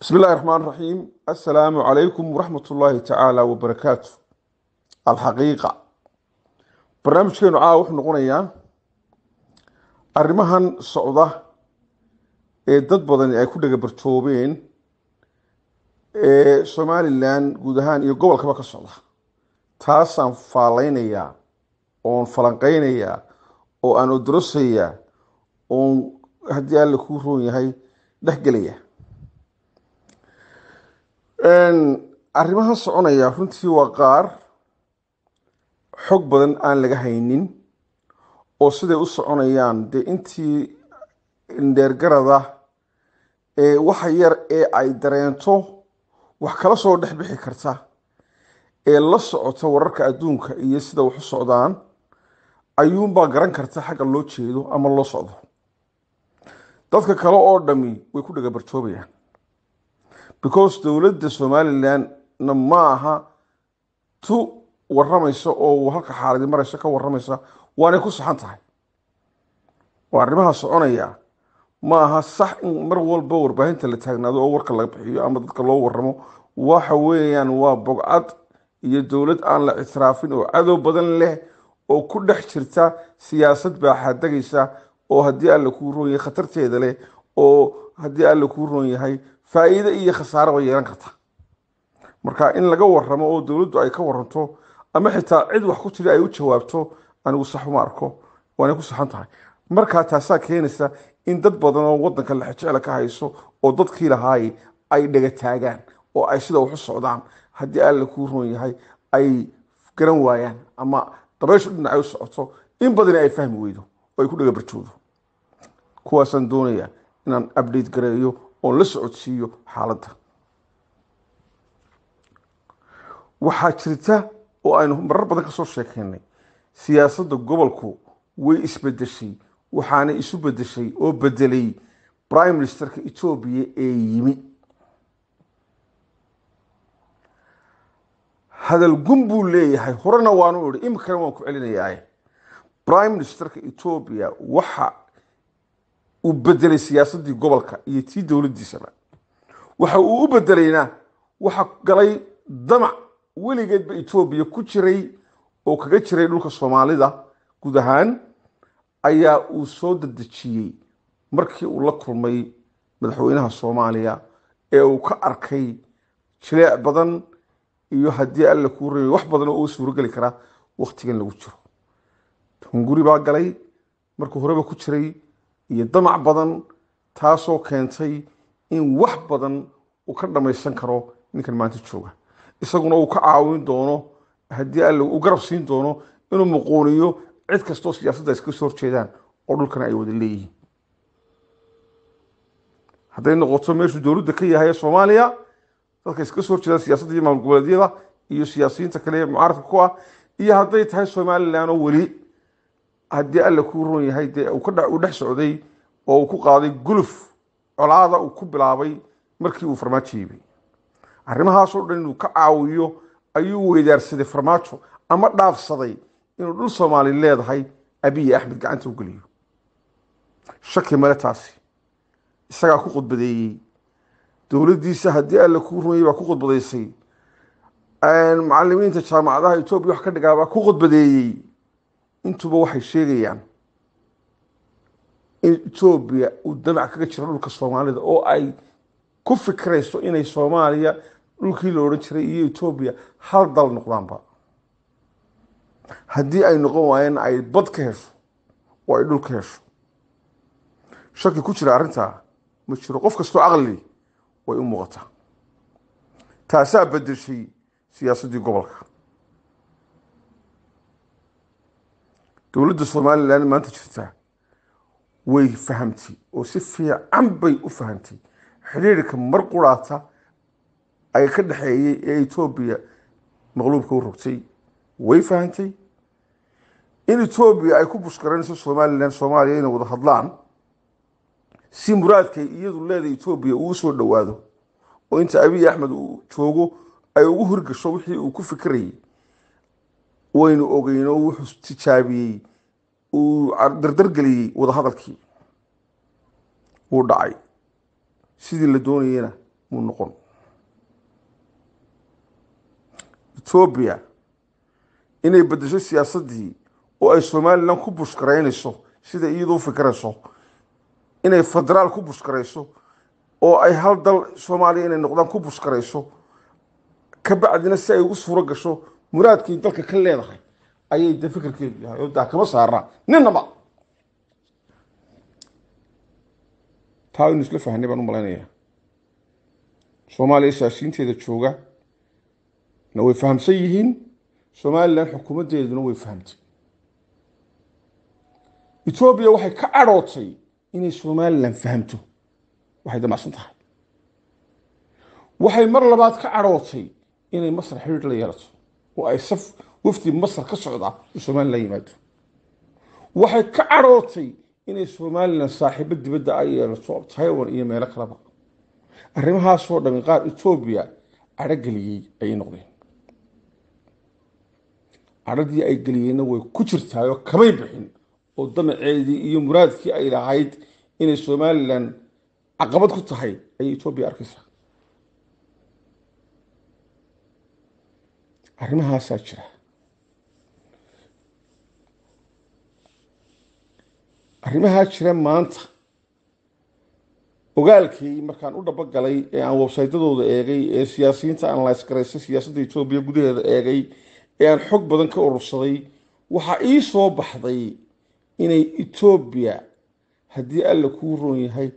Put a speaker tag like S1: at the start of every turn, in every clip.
S1: bismi illahi raxmaan raxiim assalaamu calaykum waraxmat ullaahi tacaala wabarakaatu alxaqiiqa barnaamijkeenu caawa wuxuu noqonayaa arrimahan socda ee dad badani ay ku dhagabartoobeen ee somalilan guud ahaan iyo gobolkaba ka socda taasaan faalleynayaa oon falanqeynayaa oo aan odorosayaa oon haddii alla kuu roon yahay dhexgelaya arrimaha soconaya runtii waa qaar xog badan aan laga haynin oo siday u soconayaan dee intii indheergarada ee waxa yar ee ay dareento wax kala soo dhex bixi karta ee la socota wararka adduunka iyo sida wax u socdaan ayuunbaa garan karta xagga loo jeedo ama loo socdo dadka kale oo dhami way ku dhagabartoobayaan because dowladda somalilandna ma aha tu waramaysa oo halka xaaladi maraysa ka waramaysa waanay ku saxan tahay waa arrimaha soconaya ma aha sax in mar walba warbaahinta la taagnaado oo warka laga bixiyo ama dadka loo waramo waxa weeyaan waa bogcad iyo dowlad aan la ictiraafin oo cadow badan leh oo ku dhex jirta siyaasad baaxaadegaysa oo haddii alla kuu roon yahay khatarteeda leh oo haddii alla kuu roon yahay faa-iide iyo khasaaraba yeelan karta marka in laga waramo oo dowladdu ay ka waranto ama xitaa cid wax ku tiri ay u jawaabto anigu sax uma arko waanay ku saxan tahay markaa taasaa keenaysa in dad badan oo wadanka lexjecla ka hayso oo dadkii lahaay ay dhaga taagaan oo ay sida wax u socdaan haddii alla kuu roon yahay ay garan waayaan ama dabayshu dhinacay u socoto in badani ay fahmi weydo oo ay ku dhaga barjoodo kuwaasaan doonaya inaan update gareeyo oon la socodsiiyo xaaladda waxaa jirta oo aynu marar badan ka soo sheekeynay siyaasadda gobolku way isbedeshay waxaana isu bedeshay oo bedelay prime ministerka etoobiya ee yimi hadal gun buu leeyahay horena waanu ihi imikana waan ku celinayaa prime ministerka etoobiya waxa uu bedelay siyaasaddii gobolka iyo tii dowladdiisaba waxa uu u bedelayna waxa galay damac weligeedba etoobiya ku jiray oo kaga jiray dhulka soomaalida guud ahaan ayaa uu soo dadejiyey markii uu la kulmay madaxweynaha soomaaliya ee uu ka arkay jileec badan iyo haddii alla kuu reebay wax badan oo u suurogeli kara wakhtigan lagu jiro hunguri baa galay markuu horeba ku jiray iyo damac badan taasoo keentay in wax badan uu ka dhamaysan karo ninkan maanta jooga isaguna uu ka caawin doono haddii alla uu garab siin doono inuu muquuniyo cid kastoo siyaasadda iska soo horjeedaan oo dhulkana ay wada leeyihiin hadday noqoto meeshuu dowladda ka yahay soomaaliya dadka iska soo horjeedaan siyaasadda iyo maamul goboleedyada iyo siyaasiyiinta kale ee mucaaradka ku ah iyo hadday tahay somalilan oo weli haddii alla kuu roon yahay dee uu dhex socday oo uu ku qaaday guluf colaada uu ku bilaabay markii uu farmaajo yimi arrimahaasoo dhan inuu ka caawiyo ayuu weydaarsaday farmaajo ama dhaafsaday inuu dhul soomaali leedahay abiyi axmed gacanta u geliyo shaki male taasi isagaa ku khudbadeeyey dowladdiisa haddii alla kuu roon yahay baa ku khudbadaysay macalimiinta jaamacadaha etoobiya wax ka dhigaa baa ku khudbadeeyey intuba waxay sheegayaan in etoobiya uu damac kaga jiro dhulka soomaalida oo ay ku fikirayso inay soomaaliya dhulkii la odhan jiray iyo etoobiya hal dal noqdaanba haddii ay noqon waayeen ay bad ka hesho oo ay dhul ka hesho shaki ku jira arrintaa ma jiro qof kastoo caqli way u muuqataa taasaa bedeshay siyaasaddii gobolka dowladda somalilan maanta jirta way fahamtay oo si fiican bay u fahamtay xidhiirka mar quraata ay ka dhexeeyey ee etoobiya maqluubka u rogtay way fahamtay in etoobiya ay ku bushkaranayso somalilan soomaaliya inay wada hadlaan si muraadkay iyadu leedahay etoobiya uu soo dhowaado oo inta abiy axmed uu joogo ay ugu hirgasho wixii uu ku fikirayay waynu ogeyn oo wuxuu tijaabiyey uu dardargeliyey wadahadalkii wuu dhacay sidii la doonayena muu noqon etoobiya inay beddesho siyaasaddii oo ay somalilan ku bushkaraynayso sida iyadu u fikirayso inay federaal ku bushkarayso oo ay hal dal soomaaliya inay noqdaan ku bushkarayso ka bacdina si ay ugu suuro gasho muraadkii dalka ka leedahay ayay de fikirkeedu yahay oo daa kama saarnaa ninaba taa aynu isla fahnay baan u malaynayaa soomaaliya siyaasiyiinteeda jooga na way fahamsan yihiin somalilan xukuumaddeeduna way fahamtay etoobiya waxay ka cadhootay inay somalilan fahamto waxay damacsan tahay waxay mar labaad ka cadhootay inay masar xidhiidh la yeelato oo ay saf wafdi masar ka socda u somalilan yimaado waxay ka cadhootay inay somalilan saaxiibo dibadda ay yeelato taiwan iyo meelo kaleba arrimahaasoo dhami qaar etoobiya cadhogeliyey ayay noqdeen cadhadii ay geliyeenna way ku jirtaayoo kamay bixin oo damaceedii iyo muraadkii ay lahayd inay somalilan caqabad ku tahay ayay etoobiya arkaysaa arrimahaasaa jira arrimahaa jira maanta ogaalkii markaan u dhabogalay ee aan websaytadooda eegay ee siyaasiyiinta analyse garaysay siyaasadda etoobiya gudaheeda eegay ee aan xog badan ka urursaday waxaa ii soo baxday inay etoobiya haddii alla kuu roon yahay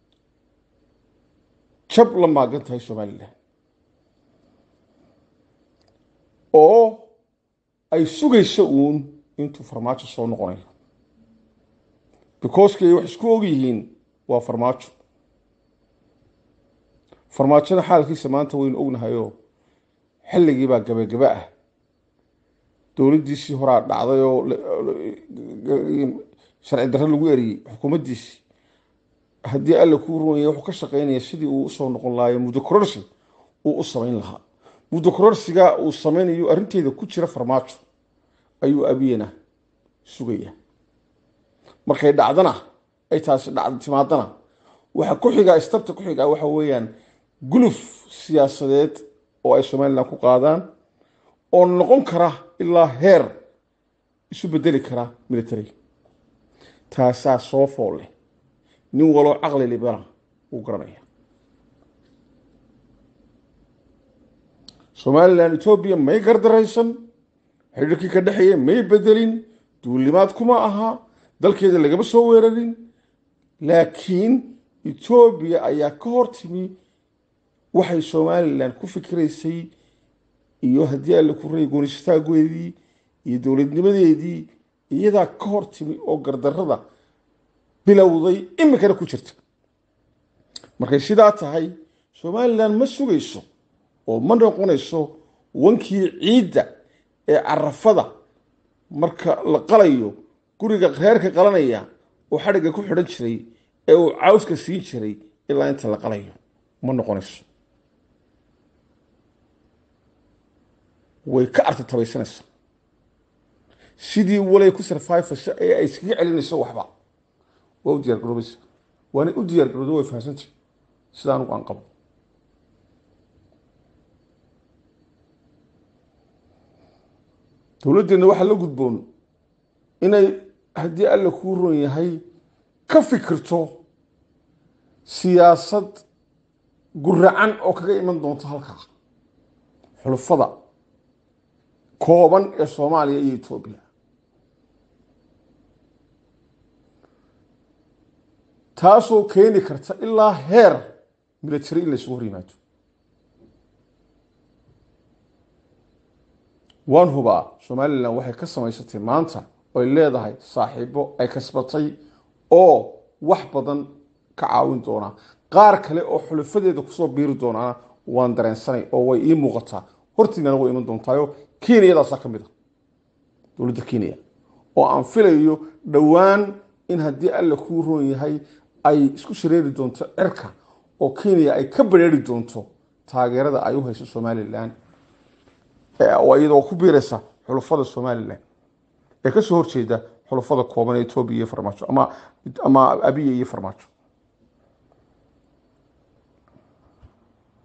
S1: jab la maagan tahay somalilan oo ay sugayso uun intuu farmaajo soo noqonayo becausekay wax isku og yihiin waa farmaajo farmaajona xaalkiisa maanta waynu ognahayoo xilligii baa gabagaba ah dowladdiisii horaa dhacday oo sharci darre lagu eriyey xukuumaddiisii haddii alla kuu runyay wuxuu ka shaqaynaya sidii uu usoo noqon lahayo muddo kororsi uu u samayn lahaa muddo kororsiga uu samaynayo arrinteeda ku jira farmaajo ayuu abiyena sugaya markay dhacdana ay taasi dhacd timaadana waxa ku xigaa istabta ku xigaa waxa weeyaan guluf siyaasadeed oo ay somalilan ku qaadaan oo noqon kara ilaa heer isu bedeli kara military taasaa soo fool leh nin waloo caqli libana wuu garanaya somalilan etoobiya may gardaraysan xidhiirkii ka dhexeeya may bedelin duulimaad kuma aha dalkeeda lagama soo weerarin laakiin etoobiya ayaa ka hor timi waxay somalilan ku fikiraysay iyo haddii alle ku ray goonistaageedii iyo dowladnimadeedii iyadaa ka hor timi oo gardarada bilowday iminkana ku jirta markay sidaa tahay somalilan ma sugayso oo ma noqonayso wankii ciidda ee carafada marka la qalayo guriga reerka qalanaya oo xadhigga ku xidhan jiray ee uu cawska siin jiray ilaa inta la qalayo ma noqonayso way ka artatabaysanaysaa sidii walay ku sarfayfasho ee ay iskaga celinayso waxba waa u diyar garoobaysa waanay u diyaar garoodo way fahamsantay sida anugu aan qabo dowladdeenna waxaa la gudboon inay haddii alla kuu ron yahay ka fikirto siyaasad guracan oo kaga iman doonto halkaa xulufada kooban ee soomaaliya iyo etoobiya taasoo keeni karta ilaa heer military in laysugu hor yimaado waan hubaa somalilan waxay ka samaysatay maanta oy leedahay saaxiibo ay kasbatay oo wax badan ka caawin doonaa qaar kale oo xulufadeeda kusoo biiri doonaana waan dareensanay oo way ii muuqataa hortiinana way iman doontaayo kenyadaasaa ka mid a dowladda kenya oo aan filayo dhowaan in haddii alla kuu roon yahay ay isku shareeri doonto cirka oo kenya ay ka bareeri doonto taageerada ay u hayso somalilan oo iyadoo ku biiraysa xulufada somalilan ee kasoo horjeeda xulufada kooban ee etoobiya iyo farmaajo ama ama abiya iyo farmaajo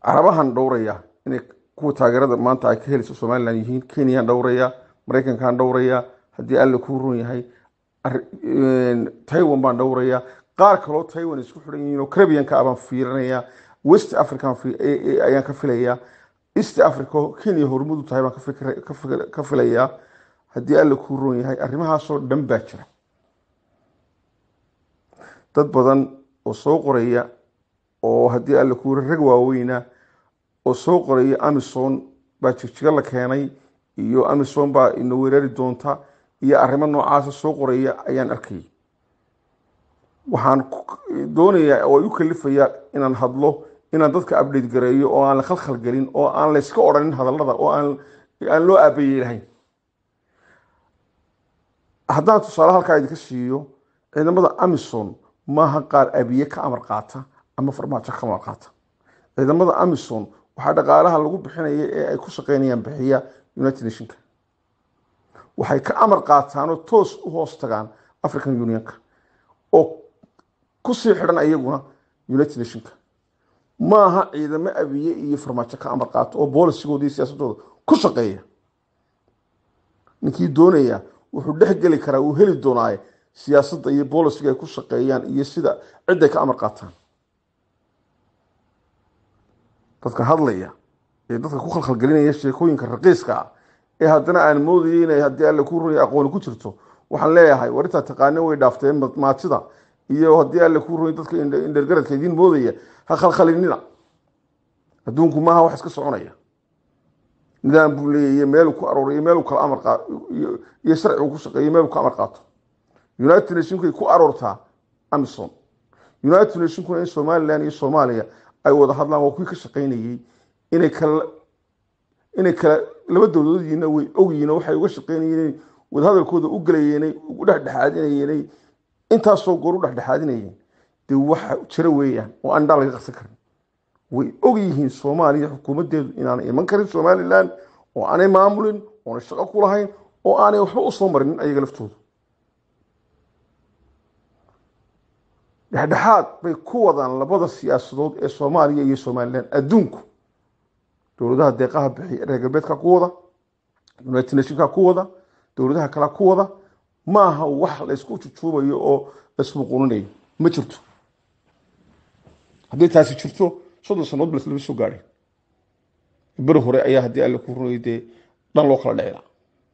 S1: carabahan dhowraya inay kuwa taageerada maanta ay ka helayso somalilan yihiin kenyaan dhowraya maraykankaan dhowraya haddii alle kuu run yahay taiwan baan dhowraya qaar kaloo taiwan isku xidhan yihiin oo carabianka abaan fiirinaya west african ayaan ka filaya east africa kenya hormudu tahay baan ka filaya haddii alle kuu run yahay arrimahaasoo dhan baa jira dad badan oo soo qoraya oo haddii alle kuu rag waaweyna oo soo qoraya amison baa jigjiga la keenay iyo amison baa ina weerari doonta iyo arrimo noocaasa soo qoraya ayaan arkayay waxaan doonayaa oo ay u kalifayaa inaan hadlo inaan dadka update gareeyo oo aan la khalkhal gelin oo aan layska odhanin hadallada oo aan aan loo aabayey lahayn haddaan tusaale halkaa idinka siiyo ciidamada amison maaha qaar abiye ka amar qaata ama farmaajo ka amar qaata ciidamada amison waxaa dhaqaalaha lagu bixinaya ee ay ku shaqeynayaan bixiya united nationka waxay ka amar qaataanoo toos u hoos tagaan african unionka oo kusii xidhan ayaguna united nationka maaha ciidamo abiye iyo farmaajo ka amar qaata oo boolisigooda iyo siyaasadooda ku shaqeeya ninkii doonaya wuxuu dhex geli karaa uu heli doonaaye siyaasadda iyo boolisiga ay ku shaqeeyaan iyo sida cidday ka amar qaataan dadka hadlaya ee dadka ku khalkhalgelinaya sheekooyinka raqiiska ah ee haddana aan moodayay inay haddii alle ku runaya aqooni ku jirto waxaan leeyahay war intaa taqaane way dhaafteen maatida iyo haddii alle ku runay dadka indhergaradka idiin moodaya ha khalkhalinina adduunku maaha wax iska soconaya nidaam buu leeyahy meeluu ku arooriyo meeluu kala amar iyo sharcigu ku shaqeeyo meeluu ka amar qaato united nationkay ku aroortaa amison united nationkuna in somalilan iyo soomaaliya ay wada hadlaan waa kuwii ka shaqeynayey inay kala inay kala laba dowladoodiina way ogyihiin oo waxay uga shaqeynayeen wadahadalkooda u gelayeenay u dhexdhexaadinayeenay intaasoo goor u dhexdhexaadinayeen dee waxa jira weeyaan oo aan dhaa laga qarsan karin way og yihiin soomaaliya xukuumaddeedu inaanay iman karin somalilan oo aanay maamulin oonay shaqo ku lahayn oo aanay waxba u soo marinin ayaga laftooda dhexdhexaad bay ku wadaan labada siyaasadood ee soomaaliya iyo somalilan adduunku dowladaha deeqaha bixiya reer galbeedka ku wada united nationka ku wada dowladaha kale ku wada maaha wax laysku jujuubayo oo laysmuquninayo ma jirto haddii taasi jirto soddon sanood ba lama soo gaadhin beri hore ayaa haddii alle ku runayay dee dhan loo kala dhicila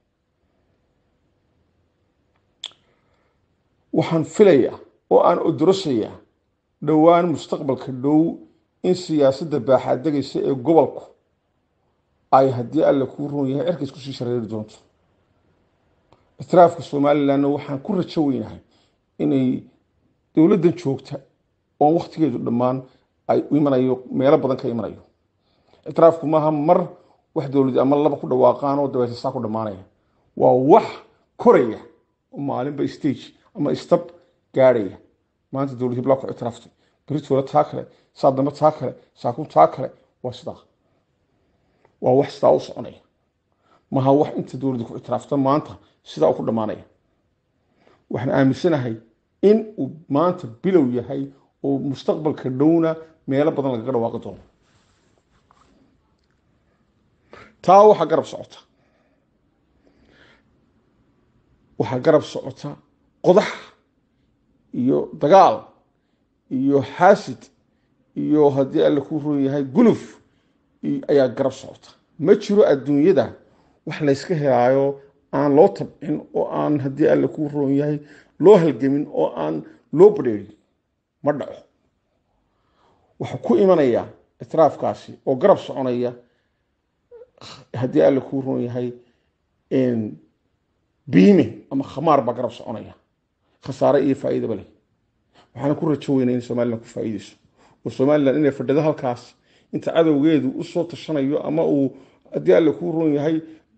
S1: waxaan filayaa oo aan odorosayaa dhowaan mustaqbalka dhow in siyaasadda baaxaadegaysa ee gobolku ay haddii alle kuu run yahay cirka isku sii shareeri doonto itiraafka somalilanna waxaan ku rajo weynahay inay dowladdan joogta oon wakhtigeedu dhammaan ay imanayo meelo badan ka imanayo itiraafku maaha mar wax dowladi ama laba ku dhawaaqaan oo dabeeta saa ku dhammaanaya waa wax koraya oo maalinba stage ama stab gaadhaya maanta dowlad hiblaa ku ictiraaftay beritooda taa kale saa dambe taa kale saakun taa kale waa sidaa waa wax sidaa u soconaya maha wax inta dowladda ku ictiraafta maanta sidaa u ku dhammaanaya waxaan aaminsanahay in uu maanta bilow yahay oo mustaqbalka dhowna meelo badan lagaga dhawaaqi doono taa waxaa garab socota waxaa garab socota qodax iyo dagaal iyo xaasid iyo haddii alle kuu roon yahay guluf ayaa garab socota ma jiro adduunyada wax layska helaayo aan loo tabcin oo aan haddii alle kuu roon yahay loo halgemin oo aan loo badheerin ma dhaco waxaa ku imanaya itiraafkaasi oo garab soconaya haddii alle kuu roon yahay biime ama khamaar baa garab soconaya khasaare iyo faa'iidaba leh waxaana ku rajo weynaa in somalilan ku faa'iideyso oo somalilan inay fadhido halkaas inta cadowgeedu usoo tashanayo ama uu haddii alle kuu roon yahay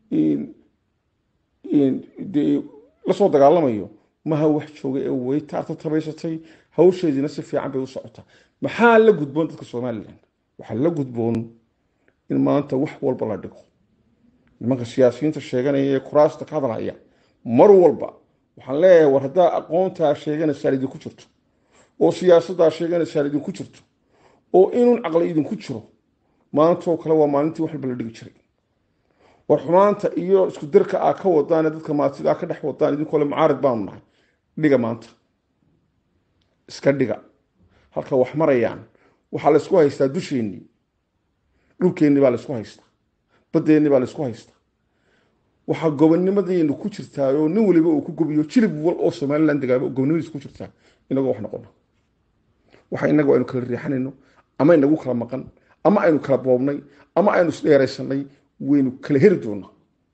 S1: lasoo dagaalamayo maha wax jooga ee way taarta tabaysatay hawsheediina si fiican bay u socotaa maxaa la gudboon dadka somalilan waxaa la gudboon in maanta wax walba la dhigo nimanka siyaasiyiinta sheeganaya ee kuraasta ka hadlaya mar walba waxaan leeyahay war haddaa aqoontaa sheeganaysaa idinku jirto oo siyaasaddaa sheeganaysaa idinku jirto oo inuun caqli idinku jiro maantoo kale waa maalintii wax walba la dhigi jiray war xumaanta iyo isku darka aa ka wadaan dadka maatida aa ka dhex wadaan idinkoo le mucaarid baanu nahay dhiga maanta iska dhiga halka wax marayaan waxaa laysku haystaa dusheennii dhulkeennii baa laysku haystaa baddeenni baa laysku haystaa waxaa gobonnimadaynu ku jirtaa oo nin waliba uu ku gobiyo jilib wal oo somalilan degaaba gobonnimadiis ku jirtaa inagoo wax noqono waxa inagu aynu kala riixanayno ama inagu kala maqan ama aynu kala boobnay ama aynu isdheeraysanay waynu kala heri doonaa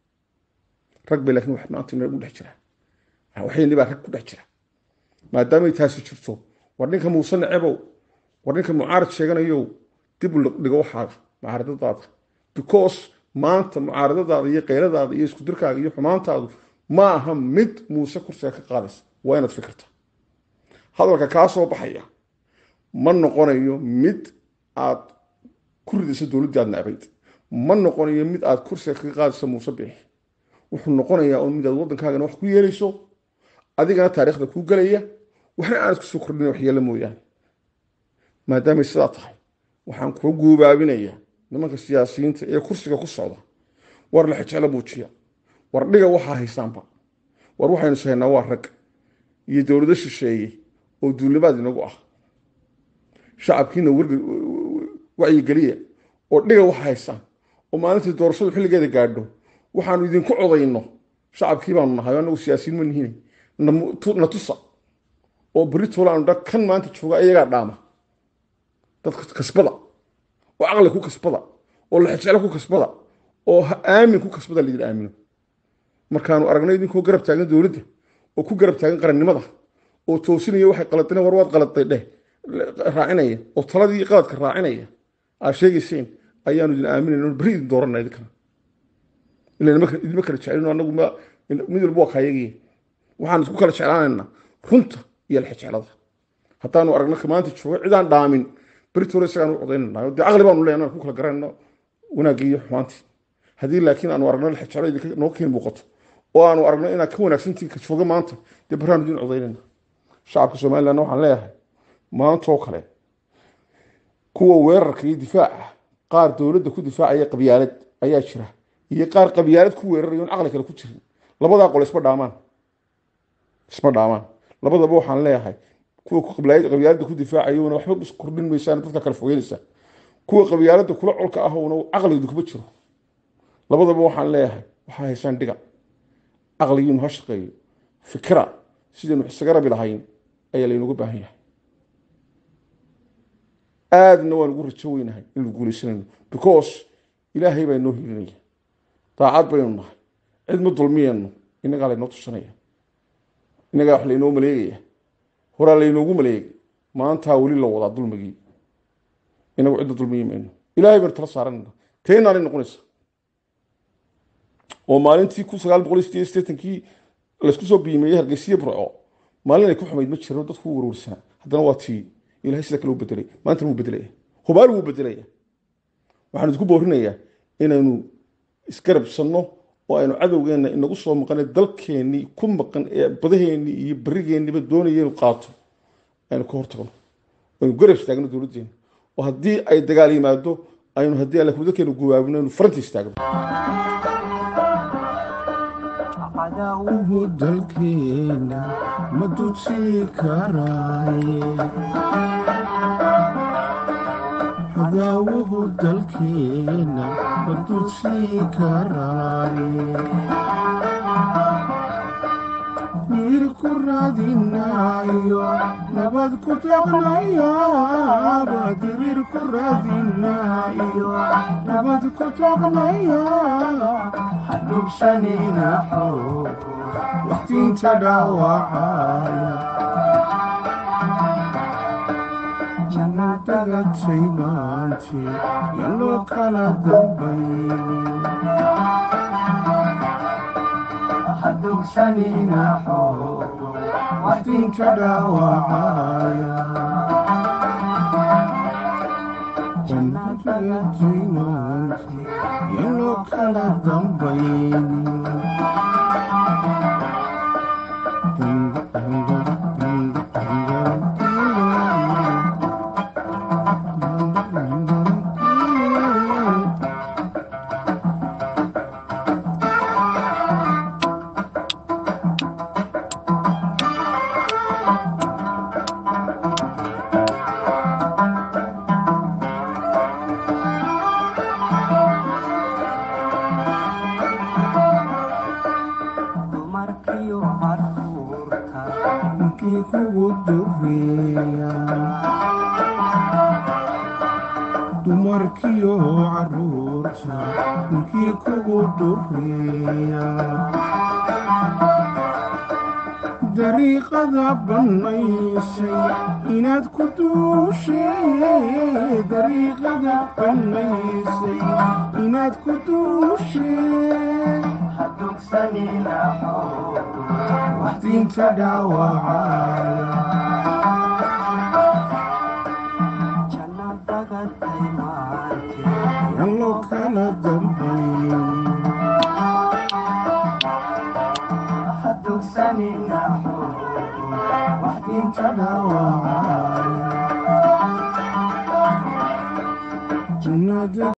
S1: rag bay laakiin wax maanta inagu dhex jira waxayni baa rag ku dhex jira maadaamay taasi jirto war ninka muuse necebow war ninka mucaarad sheeganayow dib u dhigo waxaaga mucaaradadaada because maanta mucaaradadaada iyo keyladaada iyo isku dirkaaga iyo xumaantaadu ma aha mid muuse kursiga ka qaadaysa waa inaad fikirta hadalka kaa soo baxaya ma noqonayo mid aad ku ridayso dowladdii aad necbayd ma noqonayo mid aad kursiga kaga qaadayso muuse biixi wuxuu noqonayaa un mid aad waddankaagana wax ku yeelayso adigana taariikhda kuu gelaya waxna aanad kusoo kordhin waxyeelo mooyaane maadaamay sidaa tahay waxaan kuu guubaabinayaa nimanka siyaasiyiinta ee kursiga ku socda war la xijeclo muujiya war dhiga waxaa haysaanba war waxaynu sahaynaa waa rag iyo dowlado shisheeye oo duulimaad inagu ah shacabkiina wacyigeliya oo dhiga waxa haysaan oo maalintii doorashadu xilligeeda gaadho waxaanu idinku codayno shacabkii baanu nahay anagu siyaasiyiin ma nihin na tusa oo beri toolaanu dha kan maanta jooga iyagaa dhaama dadka kasbada oo caqli ku kasbada oo laxijeclo ku kasbada oo aamin ku kasbada laydin aamino markaanu aragnay idinkoo garab taagan dowladda oo ku garab taagan qarannimada oo toosinaya waxay qaladeen war waad qaladay dheh raacinaya oo taladii qaladka raacinaya aad sheegayseen ayaanu idin aaminayno beri idin dooranna idinkana ila idinma kala jecelino anagu mid walba waa kaayagii waxaan isku kala jeclaanaynaa runta iyo laxijeclada haddaanu aragno maanta jooga cidaan dhaamin beritole isagaan u codaynana dee caqli baanu leenahay ku kala garanayno wanaaggii iyo xumaantii haddii laakiin aanu aragno laxijeclo idinka noo keen muuqato oo aanu aragno inaad ka wanaagsantiin ka jooga maanta dee baraanu idin codaynayna shacabka somalilandna waxaan leeyahay maantoo kale kuwa weerarka iyo difaaca qaar dowladda ku difaacaya qabyaalad ayaa jira iyo qaar qabyaalad ku weerarayo on caqli kale ku jirin labadaa qole isma dhaamaan isma dhaamaan labadaba waxaan leeyahay kuwa qabyaalada ku difaacayona waxba kordhin maysaan dadka kale fogeynaysaa kuwa qabyaalada kula colka ahna caqligdu kuma jiro labadaba waxaan leeyahay waxaa haysaan dhiga caqligiinu ha shaqeeyo fikira sidaynu isaga rabi lahayn ayaa laynaga baahan yahay aadna waan ugu rajo weynahay inaynu guuleysanayno because ilaahay baa inoo hilinaya daacad baynu nahay cid ma dulmiyeenno innagaa laynoo tushanaya innagaa wax laynoo maleegaya horaa laynoogu maleegay maantaa weli la wadaa dulmigii inagu cidda dulmiyi mayno ilaahay baynu tala saaranayna teenaanay noqonaysa oo maalintii kun sagaal boqol iyo sideed iyo siddeetankii laysku soo biimeeyey hargeysiye burco maalin ay ku xumayd ma jiro dadku u warwarsanaa haddana waa tii ilahay sida kale u bedelay maantana wuu bedelaya hubaal wuu bedelaya waxaan idinku boorinayaa inaynu isgarabsanno oo aynu cadowgeenna inagu soo maqane dalkeennii ku maqan ee badaheennii iyo berigeeniba doonaya inu qaato aynu ka hortagno aynu garab istaagno dowladdeena oo haddii ay dagaal yimaado aynu haddii alle dalkeenu gubaabino aynu faranta istaagno
S2: cadawgu dalkeena ma duji karaaye cadawgu dalkeena ma duji karaaye wiil ku raadinayo nabad ku taqnayaaba dibir ku raadinayo nabad ku taqnaya hadhubsanina xoog waqtiinta dhaawacaya jannadaga taymaanti yaloo kala dambaynin hadhubsanina xoog waqtiinta dhaawacaya jannadaga taymaanti yaloo kala dambaynin ninkii kugu dureeya dumarkiyo caruurta ninkii kugu dureeya dariiqada bannaysay inaad ku duushee dariiqada bannaysay inaad ku duushee waxdiinta dhaawacaya yallo kala dambayn waxdiinta dhaawacaya jannada